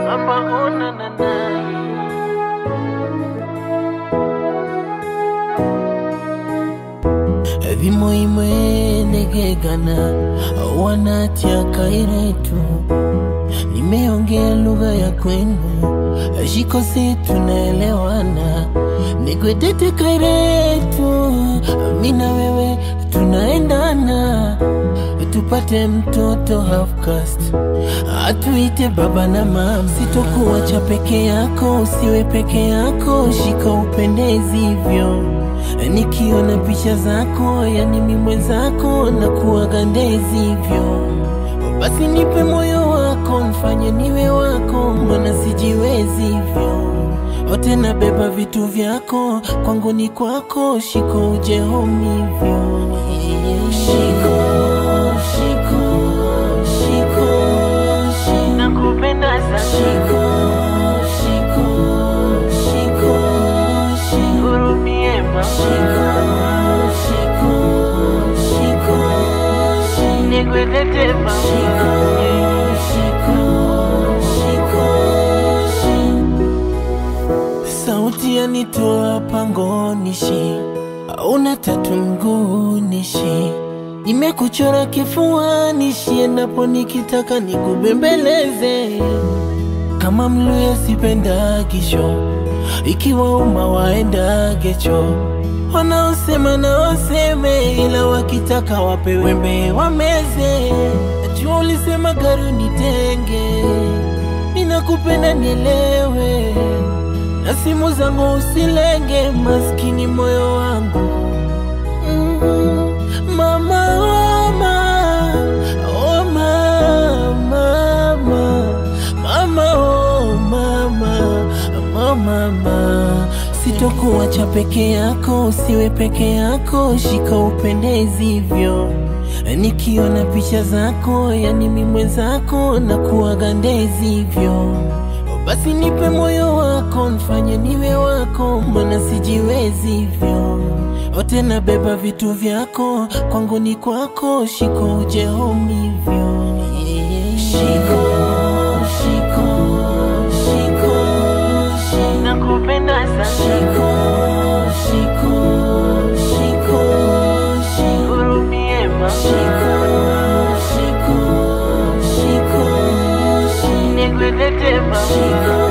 Mama ona na na vimoimwe negegana wanatia kairetu nimeongea lugha ya kwenu shikosi tunaelewana nigwedete kairetu mina wewe tunaendana tupate mtoto half caste atuite baba na mama sitokuacha peke yako usiwe peke yako shika upendezi hivyo nikiona picha zako yani mi mwenzako na kuwagandezi hivyo basi nipe moyo wako mfanye niwe wako mwana sijiwezi hivyo ote na beba vitu vyako kwangu ni kwako shiko uje home hivyo shiko shiko shiko shiko nakupenda sana shiko shiko shiko shiko hurumie mama shiko shiko shiko shiko nigwedete mama shiko shiko shiko shiko sauti yanitoa pangonishi auna tatu mgunishi nimekuchora kifuanishi endapo nikitaka nikubembeleze kama mluya sipenda kisho ikiwa uma waenda gecho wanaosema na waseme ila wakitaka wape wembe wameze najua ulisema gari unitenge ninakupenda nielewe na simu zangu usilenge maskini moyo wangu mm, mama mama oh mama mama mama oh mama mama mama sitokuacha peke yako usiwe peke yako shika upendezi hivyo nikiona picha zako yani mi mwenzako na kuwagandezi hivyo basi nipe moyo wako mfanye niwe wako mbona sijiwezi hivyo ote na beba vitu vyako kwangu ni kwako shiko uje home hivyo shiko shiko shiko shiko nakupenda sana shiko shiko shiko shiko hurumie mama shiko shiko shiko shiko nigwedete mama shiko